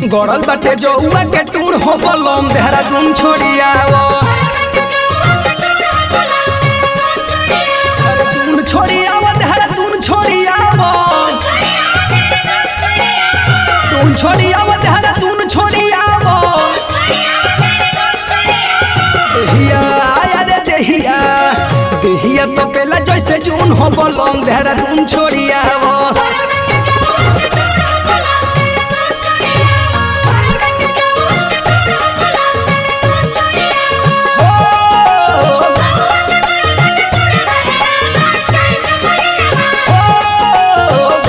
गड़ल बाटे जौआ के टूण हो बलम देहरादून छोड़ियावो देहरादून छोड़ियावो देहरादून छोड़ियावो तून छोड़ियावो देहरादून छोड़ियावो देहिया आया रे देहिया देहिया तो पेला जैसे जून हो बलम देहरादून छोड़ियावो हो हो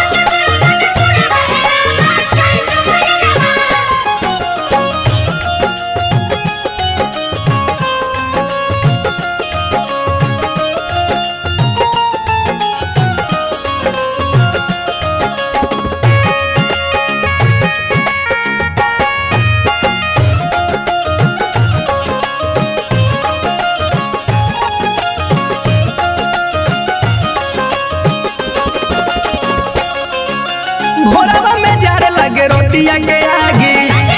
भोरवा में जार लगे रोटिया के आगे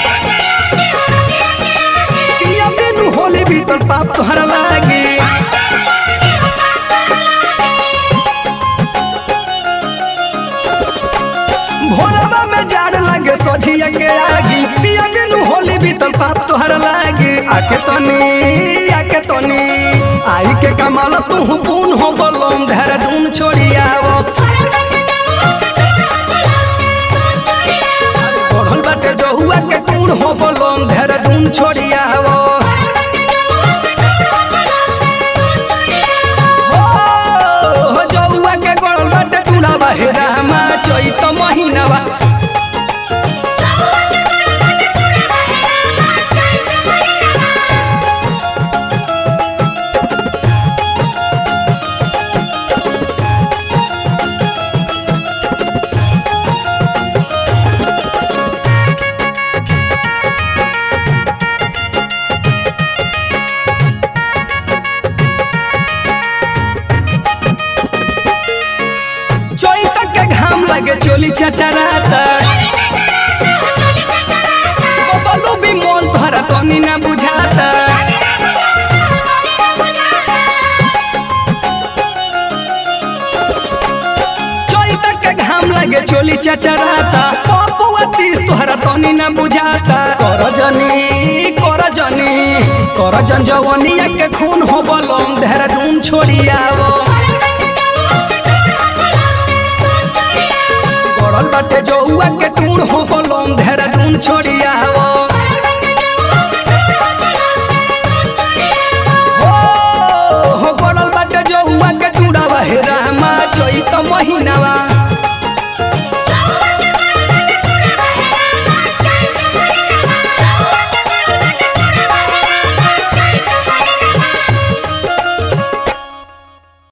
पिया बिनु होली भीतर पाप तोहरा लागे भोरवा में जार लगे सोझिया के आगे पिया बिनु होली भीतर पाप तोहरा लागे आके तनी आके तनी आई के कमाल तू पून हो बलम देहरादून छोड़ियावो पढ़ल बाटे जहुआ के टूण हो बलम देहरादून छोड़ियावो हो जहुआ के गड़ल बाटे टूणा बहेरा मा चैत महीनावा चैत के घाम लगे चोली चचराता बबलू भी मोल तोहरा तनी ना बुझाता चैत के घाम लगे चोली चचराता पपुआ तीस तोहरा तनी ना बुझाता कर जनी कर जनी कर जन जवनिया के खून हो बलम देहरादून छोड़ियावो गड़ल बाटे जौआ के टूण हो बलम देहरादून छोड़ियावो